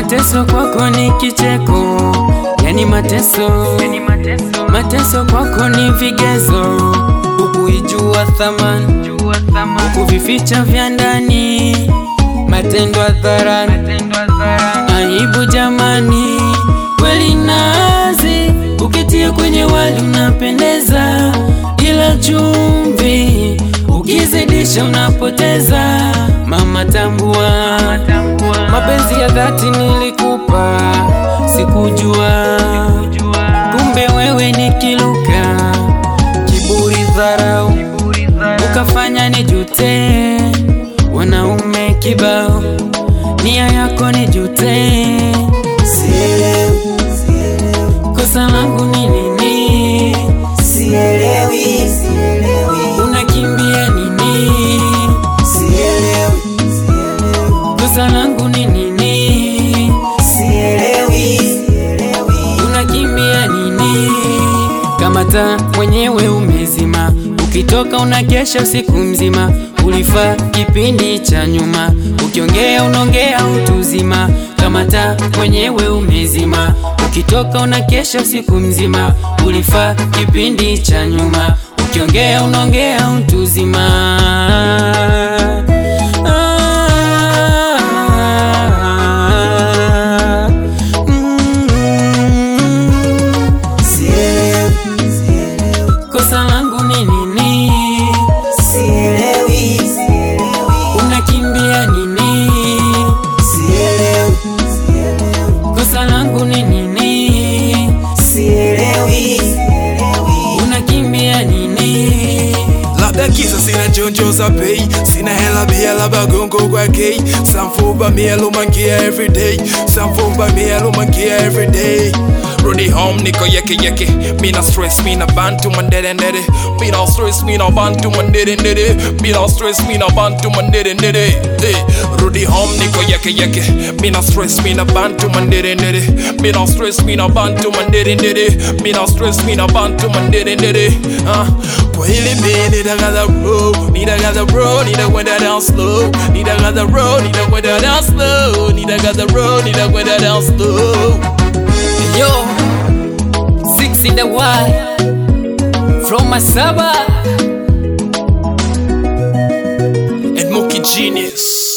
mateso kwako ni kicheko, yani mateso, mateso kwako ni vigezo, ukuijua thamani, ukuvificha vya ndani, matendo hadharani, aibu jamani, kweli nazi ukitia kwenye wali unapendeza, ila chumvi ukizidisha unapoteza. Mama tambua, mapenzi ya dhati nilikupa, sikujua kumbe wewe ni kiluka, kiburi, dharau, ukafanya nijute. Wanaume kibao, nia yako nijute. Sielewi, sielewi, Kosa langu ni nini? sielewi, sielewi, Unakimbia nini? sielewi, sielewi, Kosa langu ni nini? sielewi, sielewi. Unakimbia nini? Kama taa mwenyewe umezima, ukitoka unakesha usiku mzima. Ulifaa kipindi cha nyuma, ukiongea unaongea utuzima. Kama taa mwenyewe umezima, ukitoka unakesha usiku mzima. Ulifaa kipindi cha nyuma, ukiongea unaongea utuzima. Ah, mm. Sielewi, sielewi, Kosa langu ni nini? sielewi, sielewi, Unakimbia nini? sielewi, sielewi, Kosa langu ni nini? sielewi, sielewi. Unakimbia nini? labda kisa sina chonjo za pei sina hela bia labda gongo kwa kei samfumba mielo mangia everyday samfumba mielo mangia everyday rudi home niko yeke yeke mina stress mina bantu mandere ndere mina stress mina bantu mandere ndere mina stress mina bantu mandere ndere hey. rudi home niko yeke yeke mina stress mina bantu mandere ndere mina stress mina bantu mandere ndere mina stress mina bantu mandere ndere uh. kwa hili mi nitakaza bro nitakaza bro nitakwenda down slow nitakaza bro nitakwenda down slow nitakaza bro nitakwenda down slow Yo, six in the Y from Masaba. and Mookie Genius